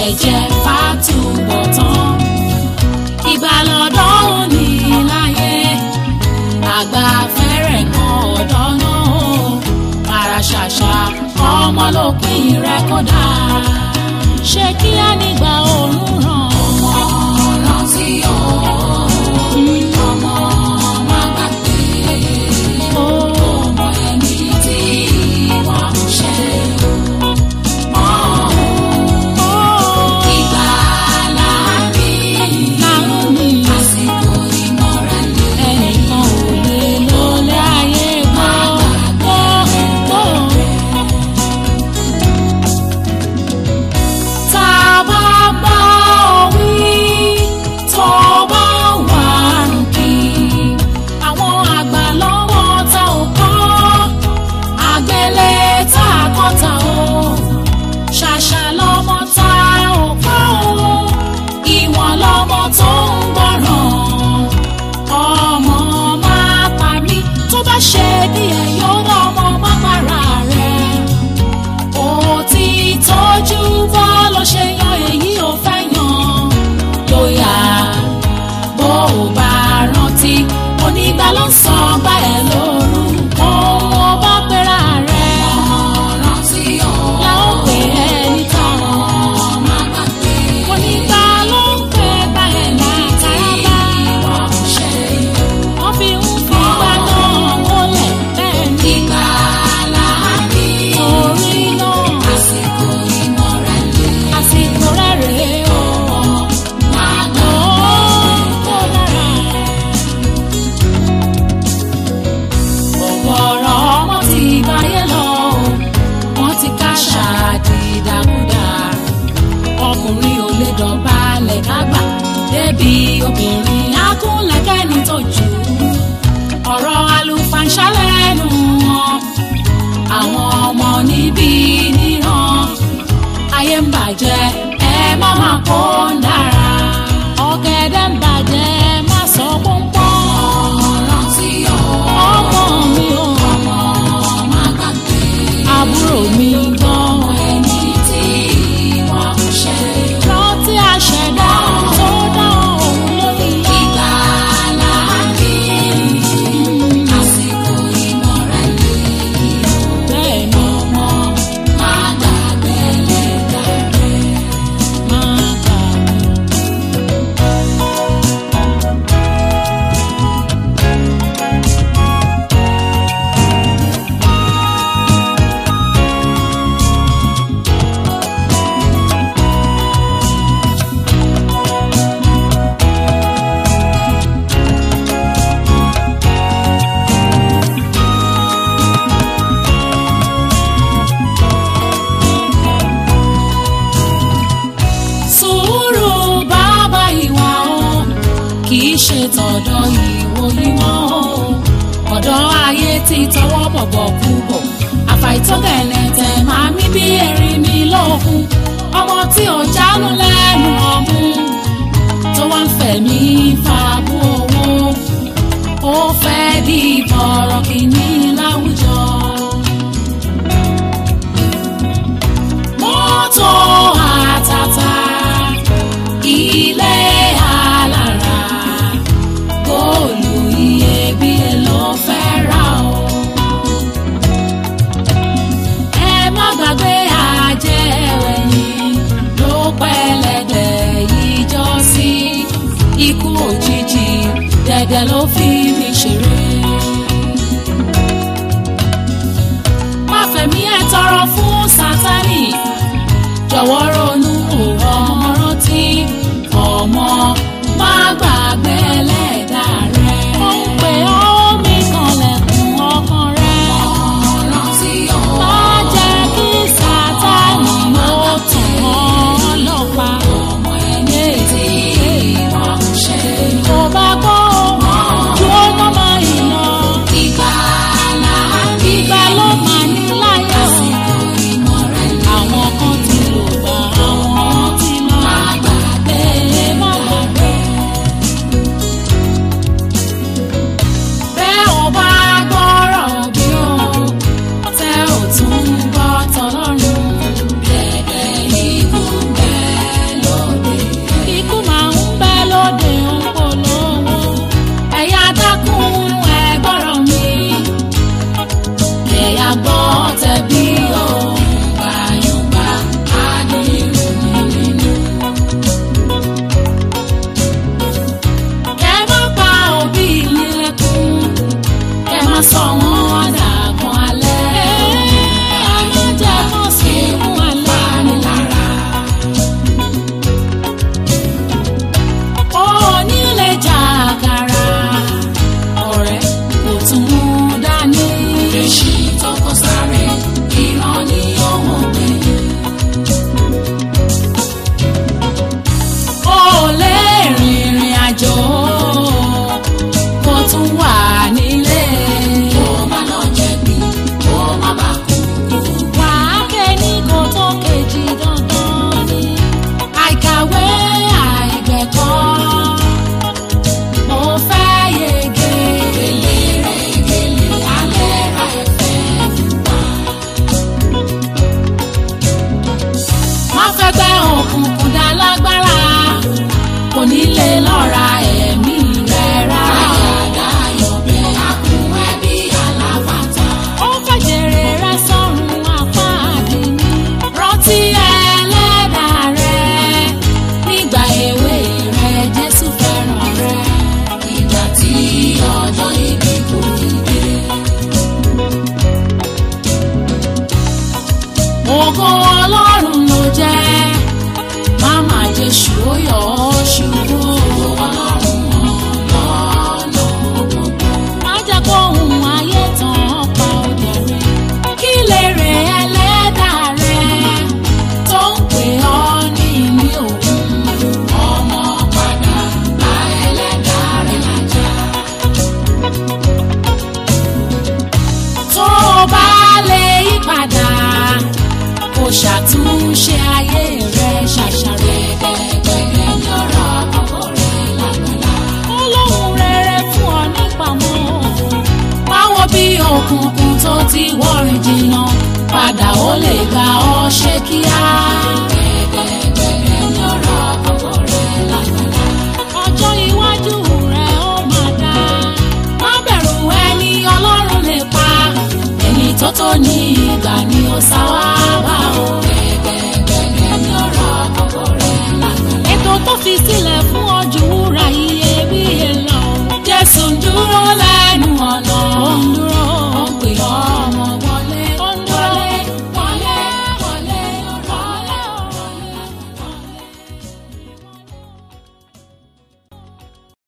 jẹ́ fàtúbọ̀ tán ìgbàlódọ́ òní láyé àgbà fẹ́rẹ̀ kan ọ̀dọ́ náà ara ṣàṣà ọmọ lópin rẹ̀ kódà ṣé kí á nígbà òórùn ràn ọmọ rántí ọmọ má gbàgbé ọmọ ẹni tí wọ́n ń ṣe. Ìgbàlà mi, àsìkò ìmọ̀ràn ẹnìkan ò lè lólé ayé gbọ́ gbọ́ gbọ́. Tá a bá gbọ́ wí tó bá wà rùkì, àwọn àgbà lọ́wọ́ tá ò kọ́, àgbélé tá a kọ́ ta o, ṣàṣà lọ́mọ tá ò kọ́ o, ìwọ̀n lọ́mọ tó ń gbọ́ràn ọmọ máa pa mí tó bá ṣe bí ẹ yóò rán ọmọ má para rẹ̀ ó ti tọ́jú bọ́ ló ṣe yan èyí ò fẹ́ yan lóyà bó o bá rántí onígbà ló ń sọ bá ẹ lórúkọ ó bá pera rẹ̀ rántí o la ó pè é nìkan onígbà ló ń pè bá ẹ lákàrà wọ́n fi ń fi gbà náà wọlé bẹ́ẹ̀ ni. Ìgbàlà mi. Orí náà. Àsìkò ìmọ̀ràn lè. Àsìkò rẹ̀ rèé o. Máa gbọ́ kó dára. Ọ̀gọ̀rọ̀ ọmọ ti báyé lọ o. Wọ́n ti káṣá dìdàkudà. Ọkùnrin ò lè dọ̀bálẹ̀ kágbà. Débi obìnrin akúnlẹ̀kẹ́ni tó jù ú ọ̀rọ̀ àlùfàǹṣá lẹ́nu wọn àwọn ọmọ níbí níran ayé ń bàjẹ́ ẹ má má kó ń dára ọ̀gẹ̀dẹ̀ ń bàjẹ́ má sọ pọ́npọ́n rántí ọmọ mi ò ọmọ má gbàgbé àbúrò mi gbọ́n ẹni tí wọ́n ń ṣe rántí àṣẹdá tó dá òun lórí ìgbàlá mi àsìkò ìmọ̀ràn lè bẹ́ẹ̀ ni ọmọ máa gbàgbé lẹ́gbàgbé máa gbàgbé. sùúrù bàbá ìwà o kì í ṣe tọ̀dọ̀ ìwò ìmọ̀ o ọ̀dọ̀ ayé ti tọwọ́ bọ̀bọ̀ kú bọ̀ àfàìtọ́gẹ̀lẹ̀tẹ̀ máa mí bí erin mi lókun ọmọ tí ò jánu lẹ́nu ọ̀mú tó wá ń fẹ̀mí fàbú owó ó fẹ́ di bọ̀rọ̀ kìíní láwùjọ. mọ́tò àtàtà ilé alára góòlù iyebíye ló fẹ́ rà o. ẹ má gbàgbé àjẹwẹ̀yìn ló pẹ́lẹ́dẹ̀ yìí jọ sí ikú òjijì dẹ̀dẹ̀ ló fi mi ṣeré. má fẹ̀mí ẹ̀ tọrọ fún sátánì jọ ògo ọlọ́run ló jẹ́ má má jésù ó yọ ọ́ ṣubú. ọlọ́run lọ́nà gbogbo. má jẹ́ kó ohun ayé tán pa òde rẹ̀. kí lè rè ẹlẹ́dàá rẹ̀ tó ń pè ọ́ ní ìní òun. ọmọ padà bá ẹlẹ́dàá rẹ̀ lájà. tó o bá lè yí padà kó ṣàtúnṣe ayé rẹ ṣàṣàrẹ gbẹgbẹgbẹ ní ọ̀rọ̀ àkọ́kọ́ rẹ lágbàlá. olóhùn rere fún ọ nípamọ́ báwo bí òkùnkùn tó ti wọ́rin jìnnà padà ó lè gba